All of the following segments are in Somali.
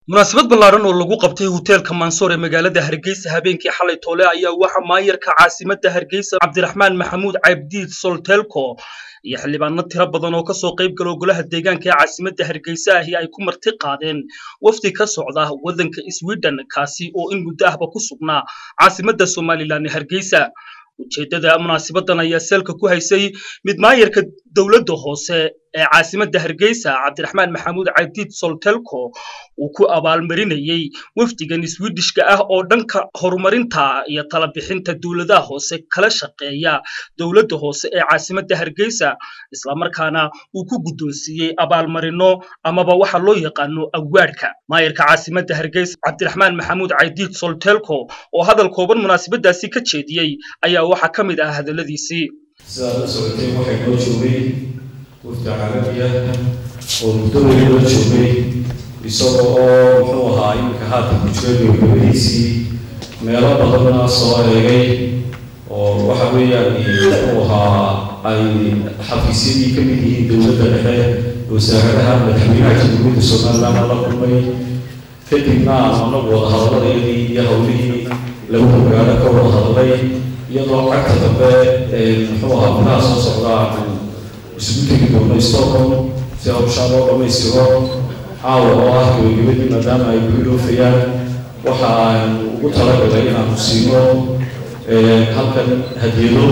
munaasabad ballaaran oo lagu qabtay hoteelka mansoor ee magaalada hargeysa habeenkii xalay toole ayaa waxaa maayarka caasimadda hargeysa cabdiraxmaan maxamuud cabdiid soltelco iyo xildhibaano tiro badan oo kasoo qayb gala golaha deegaanka ee caasimadda hargeysa ahi ay ku marti qaadeen wafdi ka socda waddanka sweden kaasi oo in muddo ahba ku sugnaa caasimadda somalilan ee hargeysa ujeeddada munaasabadan ayaa salka ku haysay mid maayarka dowladda hoose ee caasimadda hargeysa cabdiraxmaan maxamuud cabdiid soltelco uu ku abaalmarinayey wafdigan swidishka ah oo dhanka horumarinta iyo talabixinta dowladaha hoose kala shaqeeya dowladda hoose ee caasimadda hargeysa islamarkaana uu ku guddoonsiiyey abaalmarino amaba waxa loo yaqaano awaadhka maayarka caasimadda hargeysa cabdiraxmaan maxamuud cabdiid soltelco oo hadal kooban munaasabadaasi ka jeediyey ayaa waxaa ka mid ah hadalladiisii sidaad la socotay waxay noo joogay wafdi carabi ah oo muddo weli noo joogay isaga oo muxuu ahaa iminka haatan ku jira gabagabadiisii meelo badanna soo eegay oo waxa weeyaan muxuu ahaa ay xafiisyadii ka mid yihiin dowladda dhexe wasaaradaha madaxweynaha jamhuuriyadda somaliland la kulmay kadibna aanu anagu wada hadaladayadii iyo hawlihii lagu magaalo ka wada hadlay iyadoo cagta dambe muxuu ahaa gudaha soo socda aanu isugu tegi doono stockholm si hawshaa loo dhammaystiro caawa oo ah gabagabadii maadaama ay ku iloofayaan waxa aanu ugu talagalay inaanu siino halkan hadiyado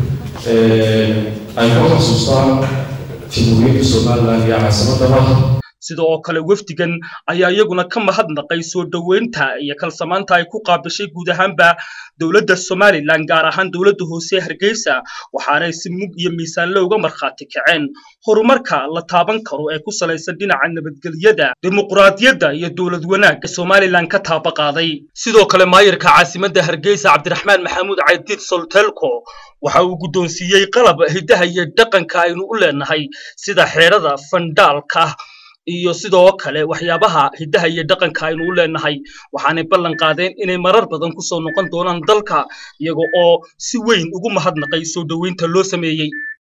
ay ku xasuustaan jamhuuriyadda somaliland iyo caasimadaba sida oo kale wafdigan ayaa iyaguna ka mahadnaqay soo dhoweynta iyo kalsamaanta ay ku qaabishay guud ahaanba dowladda somalilan gaar ahaan dowladda hoose ee hargeysa waxaanay si mug iyo miisaanle uga markhaati kaceen horumarka la taaban karo ee ku salaysan dhinaca nabadgelyada dimuquraadiyadda iyo dowlad wanaagga somalilan ka taaba qaaday sidoo kale maayarka caasimadda hargeysa cabdiraxmaan maxamuud cabdiid soltelco waxa uu guddoonsiiyey qalab hiddaha iyo dhaqanka aynu u leenahay sida xeedhada fandhaalka iyo sidoo kale waxyaabaha hiddaha iyo dhaqanka aynu u leenahay waxaanay ballan qaadeen inay marar badan ku soo noqon doonaan dalka iyaga oo si weyn ugu mahadnaqay soo dhoweynta loo sameeyey